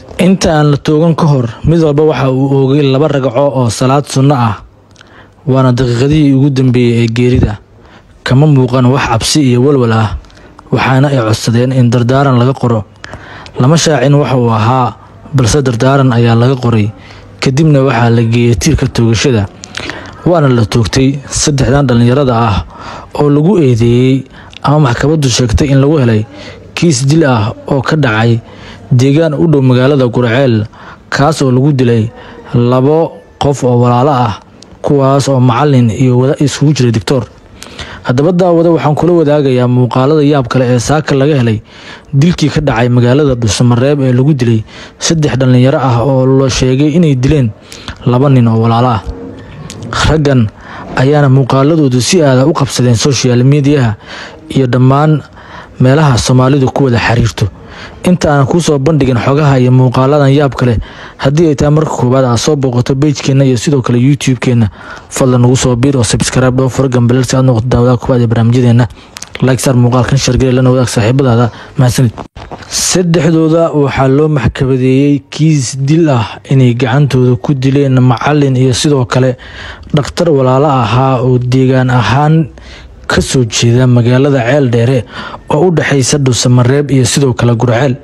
inta aan la toogan ka hor mid walba waxa uu oogay laba ragco oo salaad sunno ah waana daqiiqadihii ugu dambeeyey ee geerida kama muuqan wax cabsi iyo walwal ah waxaana ay codsadeen in dardaaran laga qoro lama shaacin waxa uu ahaa balse dardaaran ayaa laga qoray kadibna waxaa la geeyey tiirka toogashada waana la toogtay saddexdan dhallinyarada ah oo lagu eedeeyey ama maxkamaddu sheegtay in lagu helay kiis dil ah oo ka dhacay deegaan u dhow magaalada gurceel kaas oo lagu dilay labo qof oo walaalo ah kuwaas oo macalin iyo wada isugu jiray doctor haddaba daawada waxaan kula wadaagayaa muuqaalada yaab kale ee saaka laga helay dilkii ka dhacay magaalada dhuusamareeb ee lagu dilay saddex dhallinyaro ah oo la sheegay inay dileen laba nin oo walaalo ah raggan ayaana muuqaaladoodu si aada u qabsadeen social mediaha iyo dhammaan meelaha soomaalidu ku wada xiriirto inta aanan kuu soo bandhigin xogaha iyo muuqaaladan yaab kale haddii ay tahay marka koowaad aad soo booqato beijkeenna iyo sidoo kale youtube-keenna fadlan nagu soo biir oo sabskraibe dhoo fura gambaleel si aad noqoto daawadaha koowaad ee barnaamijyadeena like sar muuqaalkan shargale lana wadaag saaxiibadaada mahadsanid saddexdooda waxaa loo maxkamadeeyey kiis dil ah inay gacantooda ku dileen macalin iyo sidoo kale dhakhtar walaalo ahaa oo deegaan ahaan ka soo jeeda magaalada ceel dheere oo u dhexaysa dhuusamareeb iyo sidoo kale gurceel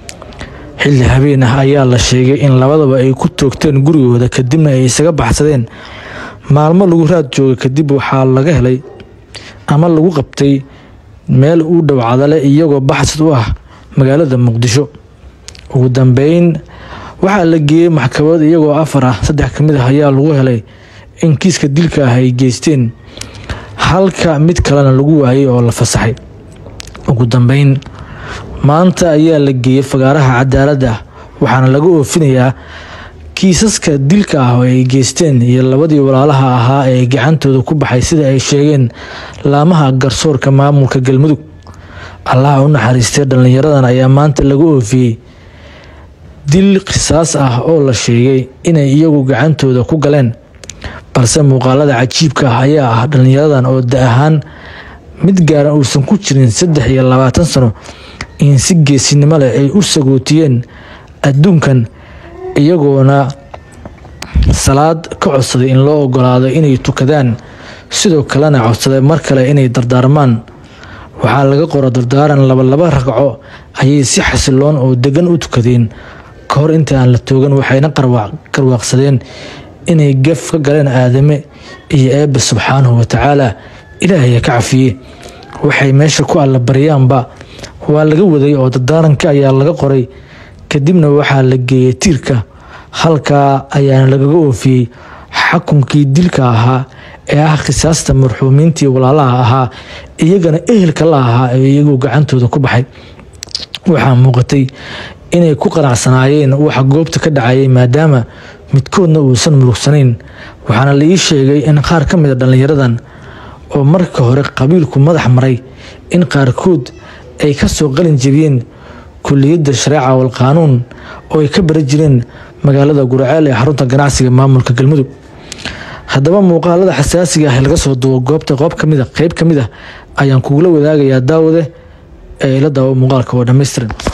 xilli habeen ah ayaa la sheegay in labadaba ay ku toogteen gurigooda kadibna ay isaga baxsadeen maalmo lagu raad joogay kadib waxaa laga helay ama lagu qabtay meel u dhow cadale iyagoo baxsad u ah magaalada muqdisho ugu dambeyn waxaa la geeyey maxkamad iyagoo afar ah saddex ka mid ah ayaa lagu helay in kiiska dilka ah ay geysteen halka mid kalena lagu waayay oo la fasaxay ugu dambeyn maanta ayaa la geeyey fagaaraha cadaaladda waxaana laga oofinayaa kiisaska dilka ah oo ay geysteen iyo labadii walaalaha ahaa ee gacantooda ku baxay sida ay sheegeen laamaha garsoorka maamulka galmudug allaha u naxariistay dhallinyaradan ayaa maanta laga oofiyey dil qisaas ah oo la sheegay inay iyagu gacantooda ku galeen balse muuqaalada cajiibka ah ayaa ah dhallinyaradan oo da ahaan mid gaaran uusan ku jirin saddex iyo labaatan sano in si geesinimo leh ay u sagootiyeen adduunkan iyagoona salaad ka codsaday in loo ogolaado inay tukadaan sidoo kalena codsaday mar kale inay dardaarmaan waxaa laga qora dardaaran labalaba ragco ayay si xasiloon oo degan u tukadeen ka hor inta aan la toogan waxayna qarwaaqsadeen inay gaf ka galeen aadame iyo eebbe subxaanahu watacaala ilaahaya ka cafiye waxay meesha ku alla baryaanba waa laga waday oo dardaaranka ayaa laga qoray kadibna waxaa la geeyey tiirka halkaa ayaana lagaga oofiyey xakunkii dilka ahaa ee ah khisaasta marxuumiintii walaalaha ahaa iyagana ehelka la ahaa ee iyagu gacantooda ku baxay waxaa muuqatay inay ku qanacsanaayeen waxa goobta ka dhacayay maadaama midkoodna uusan murugsanayn waxaana la ii sheegay in qaar ka mid a dhallinyaradan oo marka hore qabiilku madax maray in qaarkood ay ka soo qalin jebiyeen kuliyadda shareeca wal qaanuun oo ay ka bara jireen magaalada gurceel ee xarunta ganacsiga maamulka galmudug haddaba muuqaalada xasaasiga ah ee laga soo duubo goobta qoob kamid a qeyb ka mid ah ayaan kugula wadaagayaa daawade ee ila daawo muuqaalka oo dhammaystiran